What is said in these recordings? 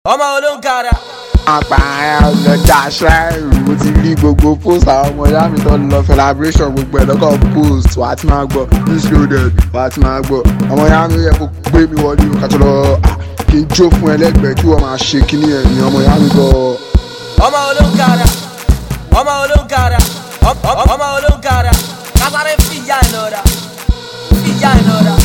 ọmọ olóńkàrà. àpààyàn ọlọ́jà ṣáìrù mo ti rí gbogbo post àwọn ọmọ ìyá mi tó ń lọ celebration gbogbo ẹ̀ lọ́kọ̀ post wà á ti máa gbọ́ news loaded wà á ti máa gbọ́ ọmọ ìyá mi yẹ kó gbé mi wọlé o kàtó lọ ah, kí n jó fún ẹlẹ́gbẹ̀ẹ́ kí wọ́n máa ṣe kíní ẹ̀ ní ọmọ ìyá mi gbọ́. ọmọ olóńkàrà. ọmọ olóńkàrà. ọ- ọ- ọmọ olóńkàrà. kásáré fìyà ìnara. fìyà ìnara.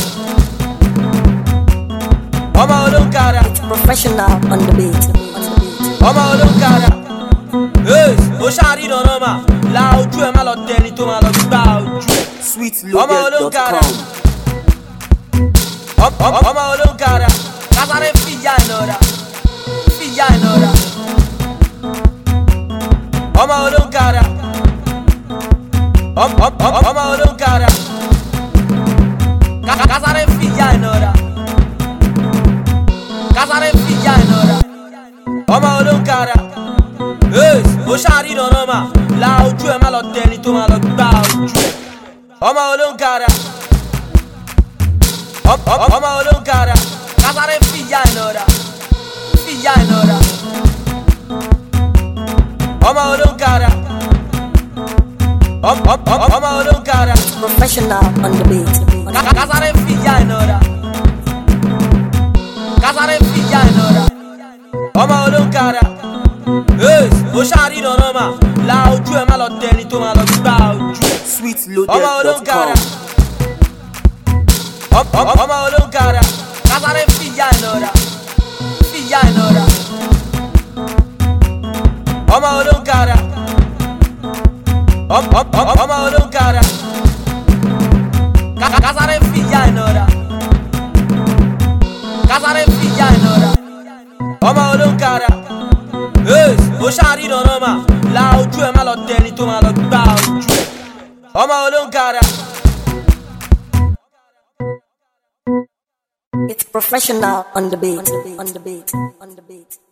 ọmọ olóńkàrà. Professional on the beat. ọmọ olóńkàrà. ee ó ṣáàrí nànà mà la ojú ẹ má lọ tẹni tó má lọ gbá ojú ẹ. ọmọ olóńkàrà. Ọ- ọ- ọmọ olóńkàrà. kásáré fìyà ìnara. fìyà ìnara. ọmọ olóńkàrà. Ọ- ọ- ọ- ọmọ olóńkàrà. Ká- kásáré fìyà ìnara. kásáré fìyà ìnara. ọmọ olóńkàrà. ee ó ṣáàrí nànà mà la ojú ẹ má lọ tẹni tó má lọ gbá ojú ẹ. ọmọ olóńkàrà. Ọ- ọ- ọmọ olóńkàrà. kásáré fìyà ìnara. fìyà ìnara. ọmọ olóńkàrà. Ọ- ọ- ọ- ọmọ olóńkàrà. Professional on the beat. Ka- Kásáré fìyà ìnara. Kásáré fìyà ìnara. Ọmọ olóńkàrà. Ee, ó ṣáàrí nànà mà. La ojú ẹ má lọ tẹni tó má lọ gbá ojú ẹ. Ọmọ olóńkàrà. Ọ- ọ- Ọmọ olóńkàrà. Kásáré fìyà ìnara. Fìyà ìnara. Ọmọ olóńkàrà. Ọ- ọ- ọ- Ọmọ olóńkàrà. Ka- Kásáré fìyà ìnara. Kásáré fìyà ìnara. Ọmọ olóńkàrà. Ee, ó ṣáàrí nànà mà. La ojú ẹ má lọ tẹni tó má lọ gbá ojú ẹ. Ọmọ olóńkàrà. It's professional on the beat. On the beat. On the beat.